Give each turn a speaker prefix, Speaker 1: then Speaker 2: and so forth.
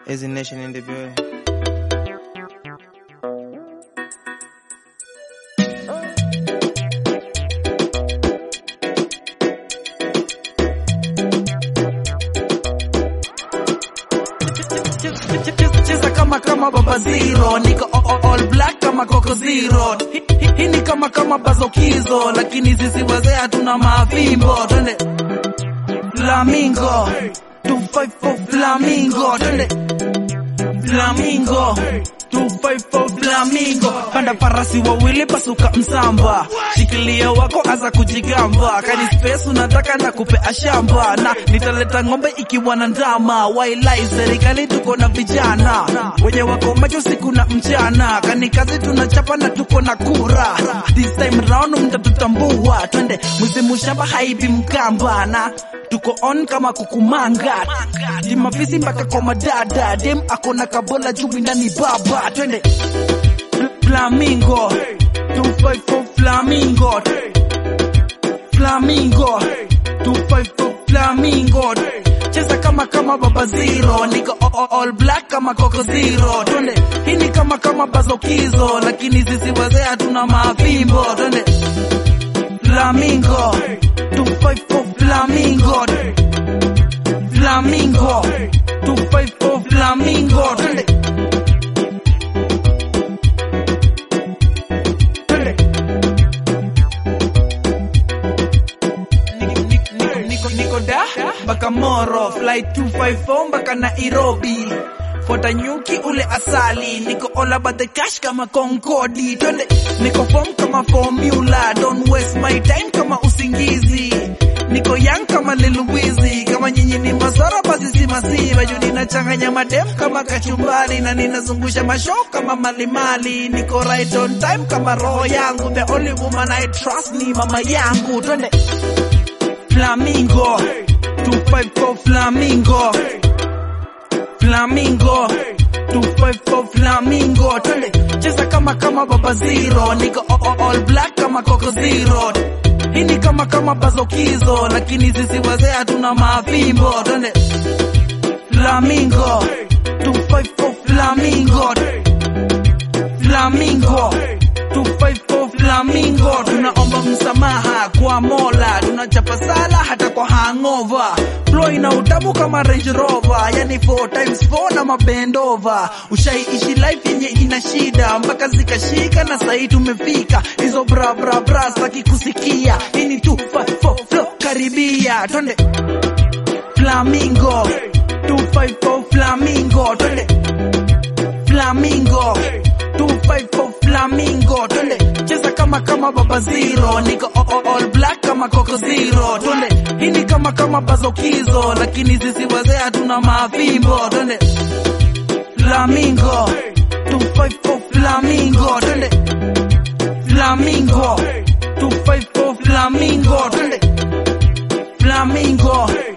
Speaker 1: Easy Nation in the building.
Speaker 2: cheza kama kama baba zero niko o- o- all black kama koko zero Hi- hi- hii ni kama kama bazokizo lakini sisi wazee hatuna mavimbo twende flamingo 254 flamingo twende flamingo 254 flamingo panda farasi wawili pasuka msamba shikilia wako aza kujigamba kani space unataka na kupea shamba na nitaleta ng'ombe ikiwa na ndama wailai serikali tuko na vijana wenye wako macho siku na mchana kani kazi tunachapa na tuko na kura this time round mtatutambua twende mzimu shamba haibi mkamba na tuko on kama kukumanga timafisi mpaka kwa madada dem akona kabola juu ndani baba twende Fl- flamingo 254 flamingo flamingo 254 flamingo cheza kama kama baba zero niko o- o- all black kama koko zero twende hii ni kama kama bazokizo lakini sisi wazee hatuna mavimbo twende flamingo 254 flamingo flamingo 254 flamingo twende twende Niko- niko- niko niko da mpaka moro flight 254 mpaka nairobi fota nyuki ule asali niko all about the cash kama konkodi twende niko form kama formula don't waste my time kama usingizi niko young kama liluwizi kama nyinyi ni masara basi si masiva juu ninachanganya madem kama kachumbari na ninazungusha masho kama malimali niko right on time kama roho yangu the only woman I trust ni mama yangu twende Flamingo 254 Flamingo Flamingo 254 Flamingo twende cheza kama kama baba zero niko o- o- all black kama koko zero hii ni kama kama bazokizo lakini sisi wazee hatuna mavimbo twende Flamingo 254 Flamingo Flamingo 254 Flamingo tunaomba msamaha kwa Mola tunachapa sala hata kwa hangover flow ina utamu kama Range Rover yani 4 times 4 na mabendova ushaiishi life yenye ina shida mpaka zikashika na sahi tumefika hizo bra bra bra saki kusikia hii ni 254 flow karibia twende Flamingo 254 Flamingo twende Flamingo 254 Flamingo twende cheza kama kama baba zero niko o- o- all black kama koko zero twende hii ni kama kama bazokizo lakini sisi wazee hatuna mavimbo twende Flamingo 254 Flamingo twende Flamingo 254 Flamingo twende Flamingo